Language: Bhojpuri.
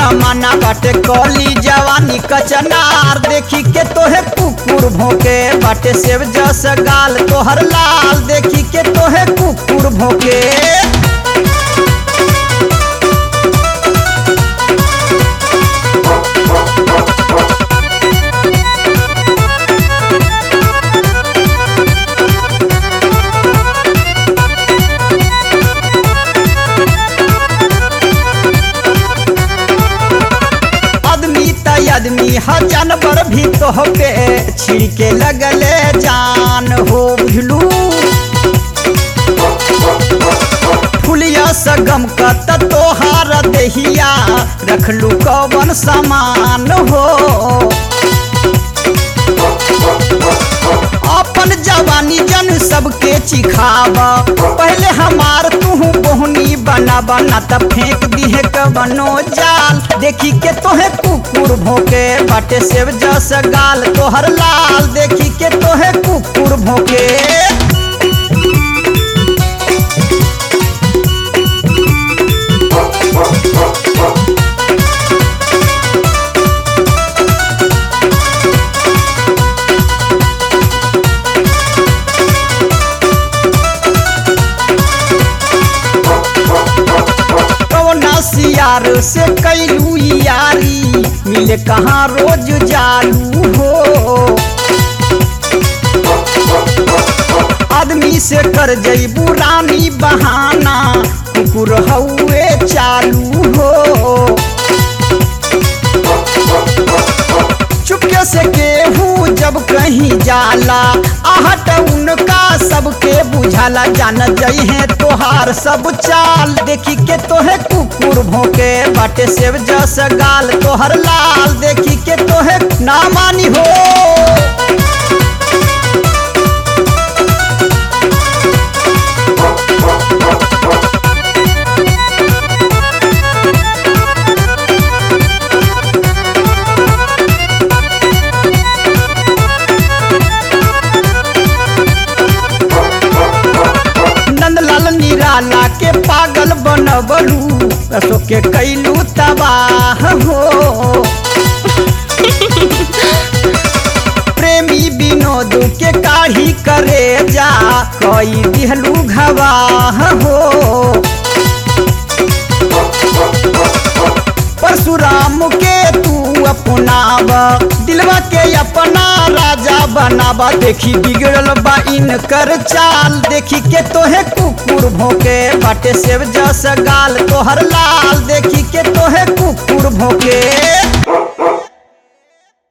जमाना बाटे कली जवानी कचनार देखी के तोहे कुकुर भोके बाटे सेव जस गाल तोहर लाल देखी के तोहे कुकुर भोके आदमी त आदमी ह जानवर भी तोहके छिड़के लगले जान हो बुझलू फुलिया सगम का त तोहार देहिया रखलू कवन सामान हो अपन जवानी जन सबके चिखावा पहले हमार तू बोहनी बना बना त फेंक दिहे कवनो जाल देखी के तोहे कुकुर भोके बाटे सेव जस गाल तोहर लाल देखी के तोहे कुकुर भोके कौना सियार से कैलू यारी मिले कहाँ रोज जालू हो आदमी से कर जईबू रानी बहाना कुकुर हउए चालू हो चुपके से केहू जब कहीं जाला आहट उनका सबके बुझाला जान जई है तोहार सब चाल देखी के तोहे कुकुर भोके बाटे सेव जस गाल तोहर लाल देखी के तोहे ना मानी हो नंदलाल निराला के पागल बनबलू रसो के कैलू तबाह हो प्रेमी विनोद के काढ़ी करे जा कई दिहलू घवाह हो परशुराम के तू अपनाव दिलवा के अपना राजा बनावा देखी बिगड़ल बा इनकर चाल देखी के तोहे कुकुर भोके बाटे सेव जस गाल तोहर लाल देखी के तोहे कुकुर भोके